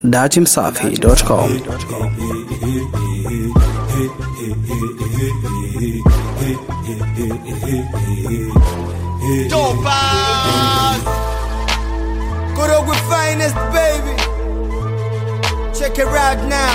datimsafi.com Dopas! Good old with finest, baby. Check it out now.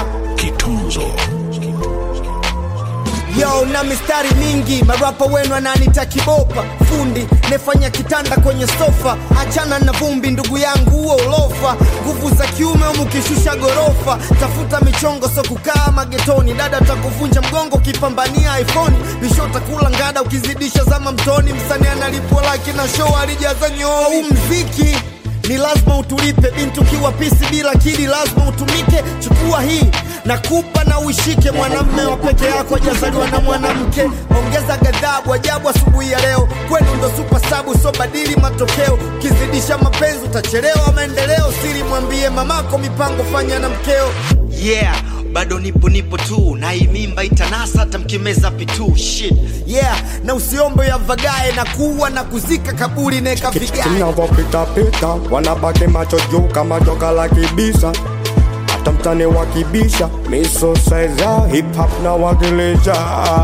Yo, na mistari mingi, marapa wenu ananita kibopa, fundi nefanya kitanda kwenye sofa, achana na vumbi ndugu yangu, huo ulofa, nguvu za kiume umukishusha gorofa, tafuta michongo so kukaa magetoni, dada takuvunja mgongo ukipambania iPhone, bisho takula ngada ukizidisha zama mtoni, msanii analipwa laki na show alijaza nyoo, huu mziki ni lazima utulipe bintu kiwa pisi bila kili lazima utumike chukua hii nakupa na uishike mwanamme wa peke yako ajazaliwa na mwanamke ongeza ghadhabu ajabu asubuhi ya leo kwenu ndo supa sabu so badili matokeo ukizidisha mapenzi utachelewa maendeleo siri mwambie mamako mipango fanya na mkeo yeah bado nipo nipo tu na hii mimba itanasa hata mkimeza pitu shit yeah na usiombe ya vagae na kuwa na kuzika kaburi neka vigae tunavyopitapita wanabaki macho juu kama joka la kibisa hata mtani wakibisha miso saiza hip hop na wakilisha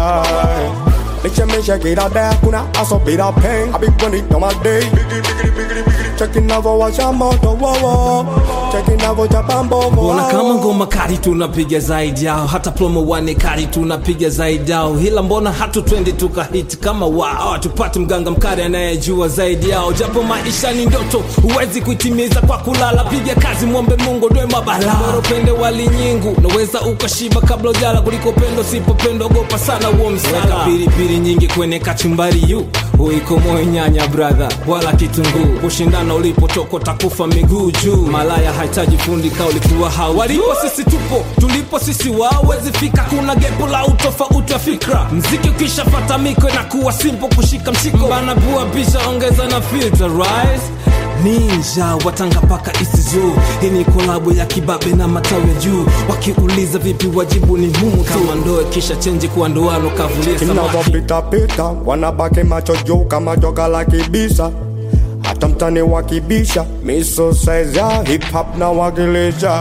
nichemesha kila day kuna aso bila pain I be running on my day checking navo washa moto wowo checking navo chapa mbovu Mbona kama ngoma kali tunapiga zaidi yao, hata promo wane kali tunapiga zaidi yao, ila mbona hatu twendi tukahiti kama wao, tupate mganga mkali anayejua zaidi yao, japo maisha ni ndoto, huwezi kuitimiza kwa kulala. Piga kazi, mwombe Mungu ndoe mabala, bora upende wali nyingu, naweza ukashiba kabla ujala, kuliko pendo sipopendo, ogopa sana huo msala. Weka pilipili nyingi kwenye kachumbari yu uiko moyo nyanya brother, wala kitunguu, kushindana ulipotoka takufa miguu juu. Malaya hahitaji fundi ka ulikuwa hau walipo, sisi tupo tulipo, sisi wawezi fika. Kuna gepo la utofauti wa fikra, mziki ukishapata miko inakuwa simple kushika mshiko, bana bua pisha ongeza na filter rise ninja watanga paka isizo hii ni kolabo ya kibabe na matawi ya juu wakiuliza vipi wajibu ni humu tu kama ndoe kisha chenji kuwa ndoano kavulie samaki inavyopitapita wanabaki macho juu kama joka la kibisa hata mtani wakibisha miso size ya hip hop na wakilisha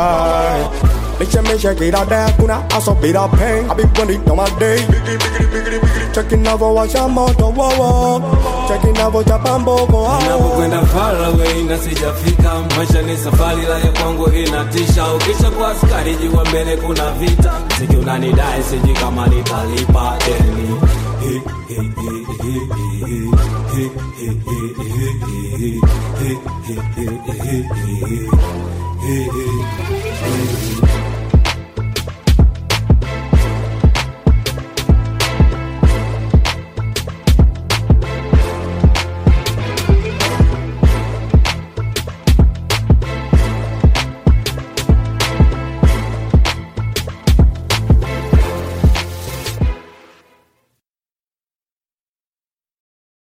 nichemesha kila day kuna aso bila pain I be running on my day checking navo washa moto wowo checking navo chapa mbovu napokwenda far away na sijafika maisha ni safari la ya kwangu inatisha ukisha kwa askari jua mbele kuna vita siki unanidai siji kama nitalipa deni